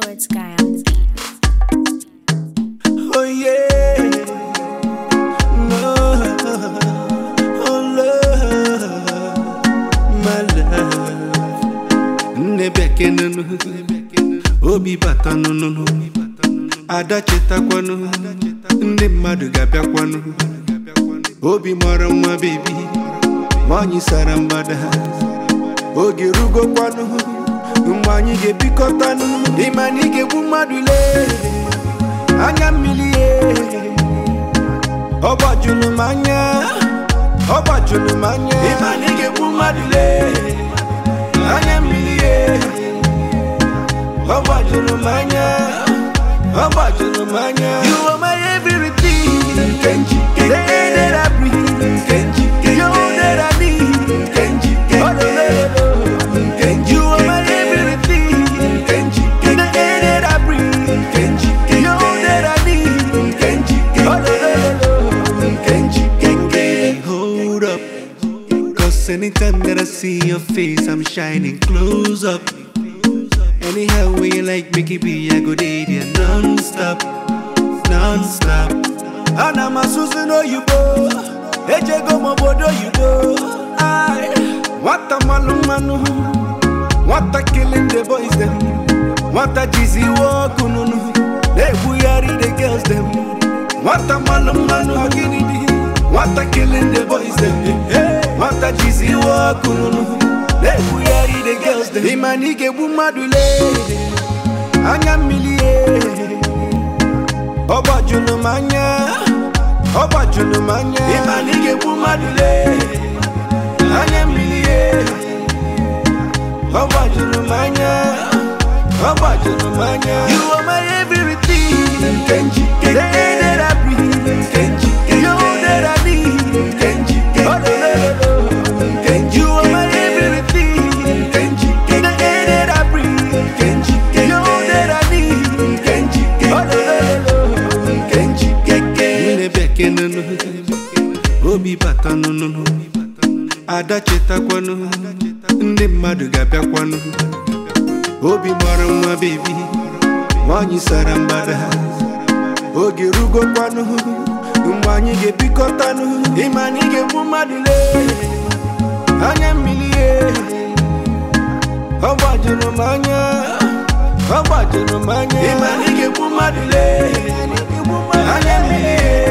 Sports Guy on the beat. Oh yeah, no, oh love, my love. Nne bekee nunu, obi bata nunu, ada chetakwanụ, ndị mmadụ ga-abịakwanụ. Obi mara nwa bebi, nwanyị sara mgbada, oge rugokwanụ, mgbe anyị ga-ebikọtanụ, ịma na ị ga-egbu mmadụ lee. anya mmiri ye ọ gbajuru m anya ọ gbajuru m anya ịma na ị ga-egbu mmadụ lee anya mmiri ye ọ gbajuru m anya ọ gbajuru m anya you are my everything Kenji the air that I breathe Kenji you that I need Kenji oh, no, no, no, no. Kenji you are my everything Kenji the air that I breathe Kenji you that I need Kenji oh, no, no, no, no. Kenji Kenji hold up Cause anytime that I see your face, I'm shining close up. Anyhow, when you like Mickey B, I go date you non-stop, non-stop. And I'm a Susan Oyibo, Ejego Mobodo Yudo. I, what a malumanu, what a killing the boys them, what a cheesy walk, ununu. They buyari the girls them, what a malumanu, what a killing the boys them, what a cheesy walk, ununu. They buyari the girls them, imanike bumadule, anya milie. ọ gbajuru m anya ọ gbajuru m anya ịma na ị ga-egbu mmadụ lee anya mmiri ye ọ gbajuru m anya ọ gbajuru m anya you are my everything Kenji the air that I breathe Kenji you that I need Kenji oh no no no no Kenji you are my everything Kenji the air that I breathe Kenji you that I need Kenji oh no no no no Kenji keke Nne bekee nunu obi bata nunu ada chetakwanụ ndị mmadụ ga-abịakwanụ obi mara nwa bebi nwanyị sara mgbada oge rugokwanụ mgbe anyị ga-ebikọtanụ ịma na ị ga-egbu mmadụ lee anya mmiri ye ọ gbajuru m anya ọ gbajuru m anya ịma na ị ga-egbu mmadụ lee anya mmiri ye